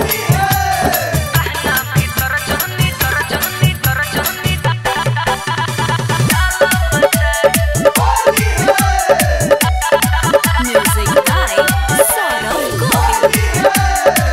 Music by Saurabh Govind.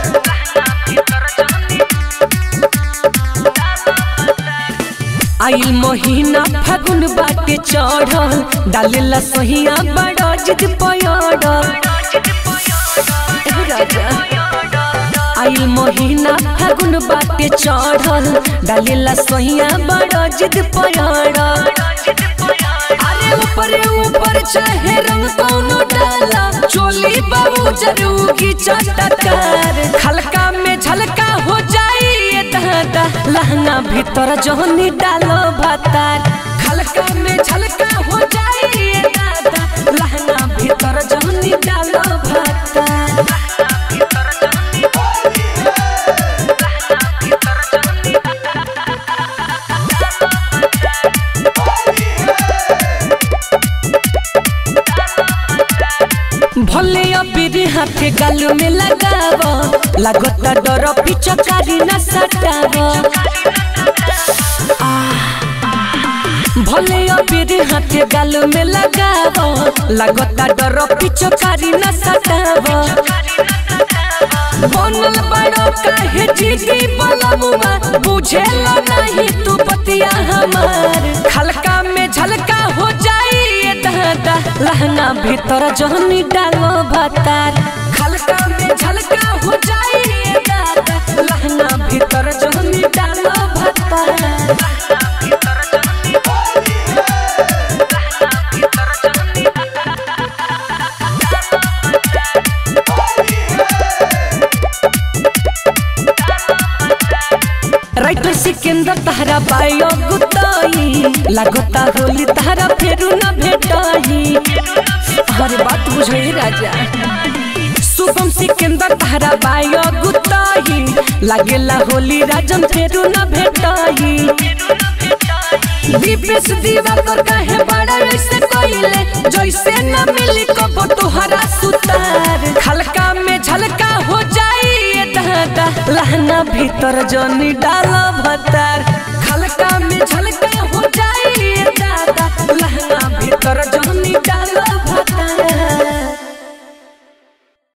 आइल महीना फागुन बाटे चढ़ल डालेला सहिया बड़ा जिद पयड़ल एहो राजा आइल महीना फागुन बाटे चढ़ल डालेला सहिया बड़ा जिद पयड़ल अरे ऊपर ऊपर चाहे रंग कौनो डाला चोली बाबू जरूरी चटकार खलका में झलका हो जाई ये दादा लहंगा भीतर जोहनी डालो भातार खलका में झलका हो जाई ये दादा लहंगा भीतर जोहनी डालो भातार भले अबीरी हाथे गाल में लगाव लागता डर पिचकारी न सटाव भले अबीरी हाथे गाल में लगाव लागता डर पिचकारी न सटाव बनल बड़ो काहे जीती बलमुआ बुझेला नहीं तू पतिया हमार खलका में झलका हो जाई ये दादा लहंगा भीतर जहनी डालो भातार खलका में झलका हो जाई ये दादा लहंगा भीतर जहनी डालो भातार राइटर सिकंदर तहरा बायो गुताई लागता होली तहरा फेरू न भेटाई हर बात बुझे राजा शुभम सिकंदर तहरा बायो गुताई लागेला होली राजन फेरू न भेटाई दीपेश दीवाकर कहे बड़ा ऐसे कोइले जैसे न मिली कबो तोहरा सुतार खलका में झलका हो जाई ये दादा लहंगा भीतर जोनी डालो भतार खलका में झलका हो जाई ये दादा लहंगा भीतर